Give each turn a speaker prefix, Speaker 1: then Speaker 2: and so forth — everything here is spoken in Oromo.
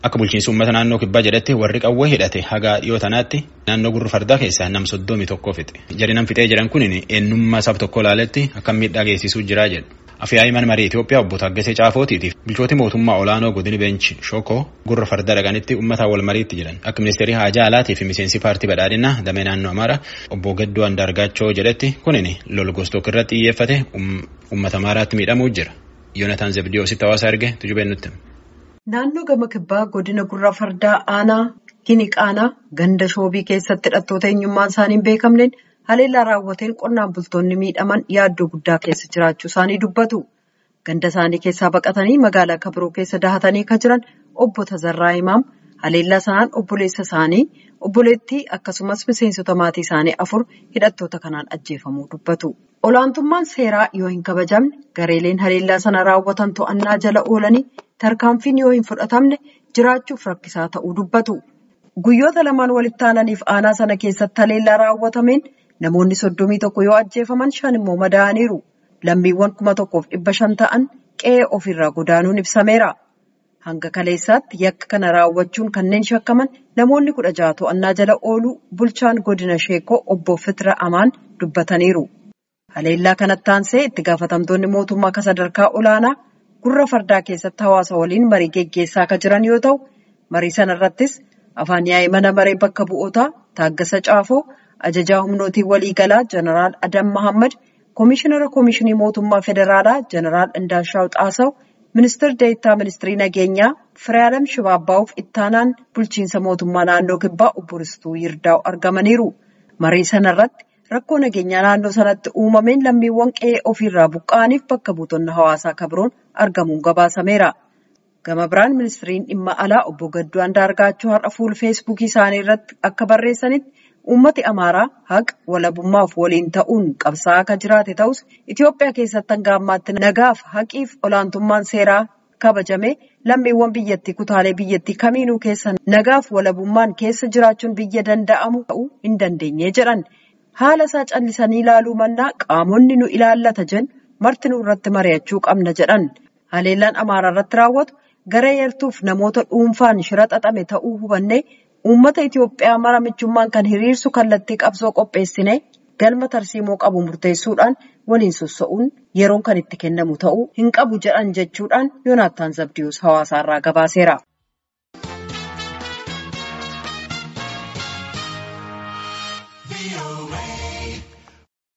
Speaker 1: Akka bulchiinsi uummata naannoo kibbaa jedhetti warri qawwee hidhate haga dhiyoo tanaatti naannoo gurra fardaa keessaa nam soddomii tokko fixe. Jari nam fixee jedhan kun eenyummaa saba tokko ilaaletti akka miidhaa geessisuu jira jedhu. Afyaa'ii mana marii Itoophiyaa obbo Taggasee Caafootiitiif bulchooti mootummaa olaanoo godini beenchi Shokoo gurra fardaa dhaqanitti uummataan wal mariitti jiran. Akka ministeerii haajaa alaatii fi miseensi paartii badhaadhinaa damee naannoo Amaaraa obbo Gaddoo Andaargaachoo jedhetti kunin lol gostook irratti xiyyeeffate uummata Amaaraatti miidhamuu jira. Yoonataan Zebdiyoositti hawaasa erge tujubeen nutti.
Speaker 2: Naannoo gama kibbaa godina gurra fardaa aanaa Giniqaanaa ganda shoobii keessatti hidhattoota eenyummaan isaanii hin beekamneen haleellaa raawwateen qonnaan bultoonni miidhaman yaaddoo guddaa keessa jiraachuu isaanii dubbatu. Ganda isaanii keessaa baqatanii magaalaa kabiroo keessa dahatanii kan jiran obbo Tazarraa Imaam haleellaa sanaan obboleessa isaanii obboleettii akkasumas miseensota maatii isaanii afur hidhattoota kanaan ajjeefamuu dubbatu. Olaantummaan seeraa yoo hin kabajamne gareeleen haleellaa sana raawwatan to'annaa jala oolanii tarkaanfiin yoo hin fudhatamne jiraachuuf rakkisaa ta'uu dubbatu. Guyyoota lamaan walitti aananiif aanaa sana keessatti haleellaa raawwatameen namoonni soddomii tokko yoo ajjeefaman shan immoo madaa'aniiru. Lammiiwwan kuma tokkoof dhibba shan ta'an qe'ee ofirraa godaanuun ibsameera. Hanga kaleessaatti yakka kana raawwachuun kanneen shakkaman namoonni kudha jaha to'annaa jala ooluu bulchaan godina sheekoo obbo Fitira Amaan dubbataniiru. Haleellaa kanatti aansee itti gaafatamtoonni mootummaa akka sadarkaa olaanaa gurra fardaa keessatti hawaasa waliin marii geggeessaa kan jiran yoo ta'u, marii sanarrattis afaan yaa'ii mana maree bakka bu'ootaa Taaggasa Caafoo, ajajaa humnootii waliigalaa Jeneraal Adam Mahammad, Koomishinara Koomishinii Mootummaa Federaalaa Jeneraal Indaashaw Xaasaw, Ministeerri Deettaa Ministirii Nageenyaa Firaalam Shibaabbaa'uuf ittaanaan bulchiinsa mootummaa naannoo kibbaa obbo Ristuu Yirdaa'u argamaniiru. Marii sanarratti rakkoo nageenyaa naannoo sanatti uumameen lammiiwwan qe'ee ofiirraa buqqa'aniif bakka buutonni hawaasaa kabiroon argamuun gabaasameera. Gama biraan ministiriin dhimma alaa obbo Gadduu Andaargaachoo har'a fuula feesbuukii isaanii irratti akka barreessanitti uummati Amaaraa haqa walabummaaf waliin ta'uun qabsaa'aa akka jiraate ta'us Itoophiyaa keessatti hanga ammaatti nagaaf haqiif olaantummaan seeraa kabajame lammiiwwan biyyattii kutaalee biyyattii kamiinuu keessa nagaaf walabummaan keessa jiraachuun biyya danda'amu ta'uu hin dandeenye jedhan. Haala isaa callisanii ilaaluu mannaa qaamonni nu ilaallata jedhan marti nu irratti mari'achuu qabna jedhan. Haleellaan Amaaraa irratti raawwatu gara yartuuf namoota dhuunfaan shira xaxame ta'uu hubannee uummata Itoophiyaa mara michummaan kan hiriirsu kallattii qabsoo qopheessine galma tarsiimoo qabu murteessuudhaan waliin sossa'uun yeroon kan itti kennamu ta'uu hin qabu jedhan jechuudhaan Yoonaattaan Zabdiyoos hawaasaarraa gabaaseera.